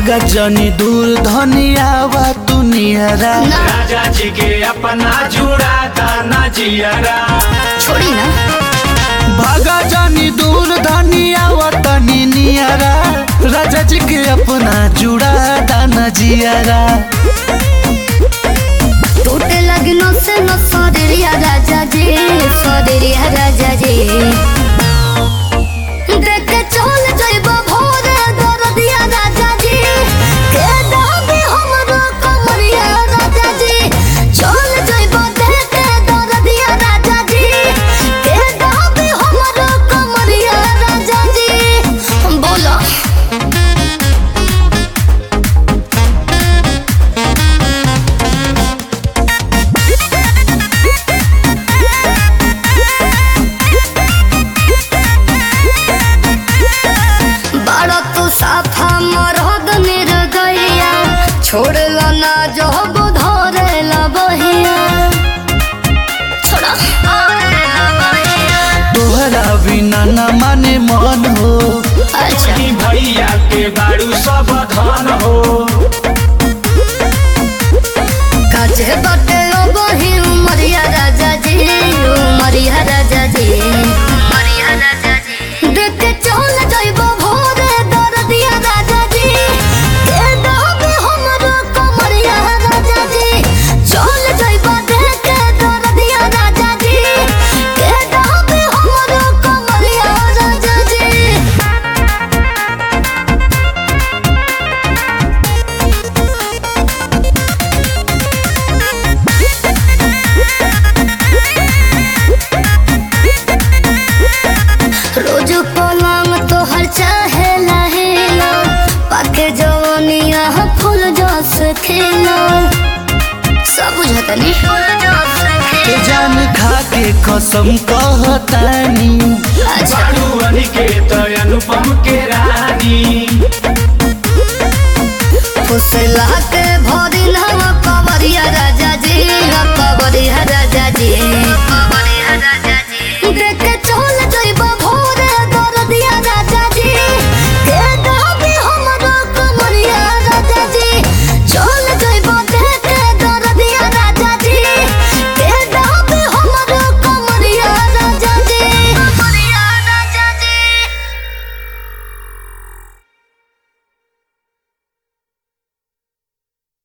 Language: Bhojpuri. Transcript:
भागा जनी दूर धनियावा तू नियरा ना राजा जी के अपना जुड़ा दाना जियरा छोड़ी ना भागा जानी दूर धनियावा तनी नियरा राजा जी के अपना जुड़ा दाना जियरा टूटे लगनो से न सदरिया राजा जी सदरिया राजा जी देख के चल जइबो भोरे दरदिया राजा जी के दाबी हमरो कमरिया राजा जी चल जइबो देख के दरदिया राजा जी के दाबी हमरो कमरिया राजा जी बोलो बड़ा तू साफा मरद मेर गैया छोड़ला ना जो धरे ला बहिया छोड़ा तोहरा बिना न माने मन हो अच्छा ई भैया के बारू सब धन हो काजे बटे ओ बही उमरिया राजा जी उमरिया राजा जी उमरिया राजा जी देख के चल जइबो भोरे दरदिया राजा जी के दाबे हमरो कमरिया राजा जी चल जइबो देख के दरदिया राजा जी के दाबे हमरो कमरिया राजा जी रोज पलंग तोहर चाहे लहेला पाके जवनिया फूल जस खेला सब बुझतनी फूल जस के जान खा के कसम कहतानी अच्छा बारू अनिकेत अनुपम के रानी फुसला के भरी नवा कवरिया राजा जी